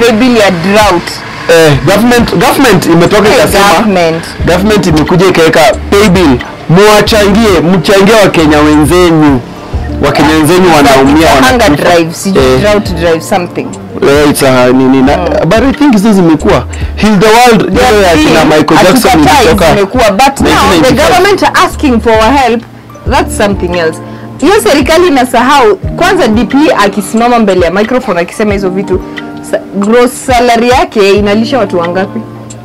pay bill ya drought eh, government government imetoka Hey, ikasema government government imekuja ikaweka pay bill muwachangie mchangie wakenya wenzenyu wakenya wenzenyu wanaumia It's a hunger wanakufa. drive sijui Eh, drought drive something eh, it's a nini na, but I think hizo zimekuwa heal the world ile ya kina Michael Jackson Hatukatai ilitoka zimekuwa but now the 1995. government are asking for our help that's something else hiyo serikali inasahau kwanza dp akisimama mbele ya microphone akisema hizo vitu sa- gross salary yake inalisha watu wangapi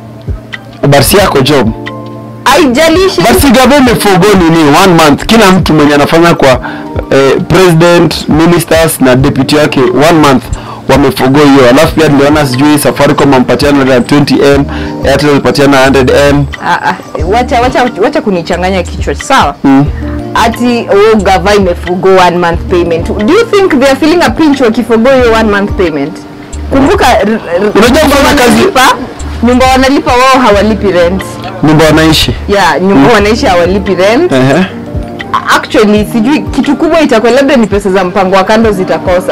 but si yako job haijalishi but si government imeforgo nini one month kila mtu mwenye anafanya kwa eh, president ministers na deputy wake one month wameforgo hiyo alafu pia niliona sijui safaricom ampatiana 120m airtel alipatiana 100m Ah, ah, wacha, wacha, wacha kunichanganya kichwa sawa Mm. ati oh, gava imefugo one month payment do you think they are feeling a pinch wakifugo hiyo one month payment kumbuka r- r- Unajua nyumba kufanya kazi- wanalipa nyumba wanalipa wao hawalipi rent nyumba wanaishi yeah nyumba wanaishi hawalipi rent Ehe. actually sijui kitu kubwa itakuwa labda ni pesa za mpango wa kando zitakosa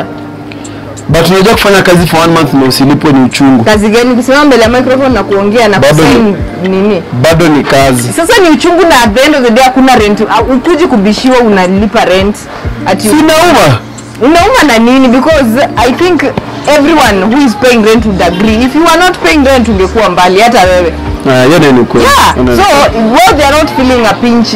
but unajua kufanya kazi for one month na usilipwe ni uchungu kazi gani kusimama mbele ya microphone na kuongea na Bado ni- kusain nini bado ni kazi sasa ni uchungu na at the end of the day hakuna rent uh, ukuji kubishiwa unalipa rent ati sinauma unauma na nini because i think everyone who is paying rent would agree if you are not paying rent ungekuwa mbali hata wewe hiyo ndio ni kweli yeah Hiyo ndio so ni kweli. well they are not feeling a pinch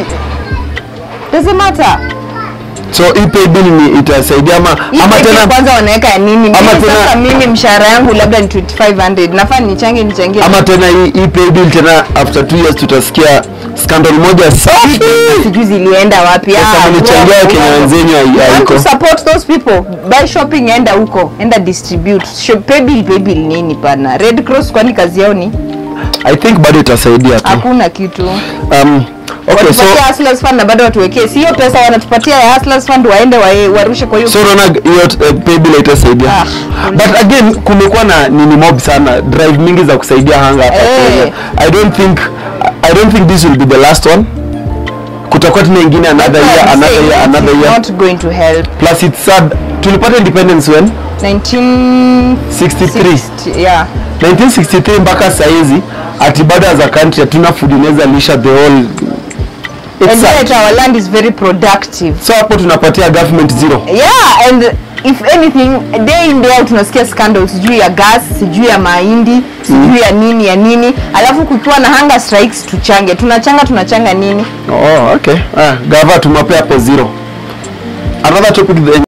doesn't matter so hii pay bill ni itasaidia ama Hii ama pekee tena kwanza wanaweka ya nini mimi ama tena- sasa mimi mshahara yangu labda ni 2500 nafaa nichange nichangie ama tena hii hii pay bill tena after two years tutasikia scandal moja safi sijui zilienda wapi Pesa Ah, mlichangia wow, Wakenya wow. wenzenyu hai- You want haiko. to support those people buy shopping enda huko enda distribute Shop, pay bill pay bill nini pana red cross kwani kazi yao ni i think bado itasaidia tu hakuna kitu um, okay so watupatie hustlers fund na bado watuwekee si hiyo pesa wanatupatia ya hustlers fund waende wae- warushe kwa hiyo so unaona hiyo uh, pay bill itasaidia Ah, but again kumekuwa na nini mob sana drive mingi za kusaidia hanga hapa Eh. Kenya i don't think i don't think this will be the last one kutakuwa tena ingine another year I'm another saying year it another is year not going to help plus it's sad tulipata independence when 19 63 yeah 1963 mpaka saizi ati bado as a country hatuna food inaweza lisha the whole It's and sad. yet our land is very productive so hapo tunapatia government zero yeah and if anything day in day out tunasikia scandals sijui ya gas sijui ya mahindi sijui ya nini ya nini alafu kukiwa na hunger strikes tuchange tunachanga tunachanga nini oh okay ah, gava tumapea hapo zero another topic the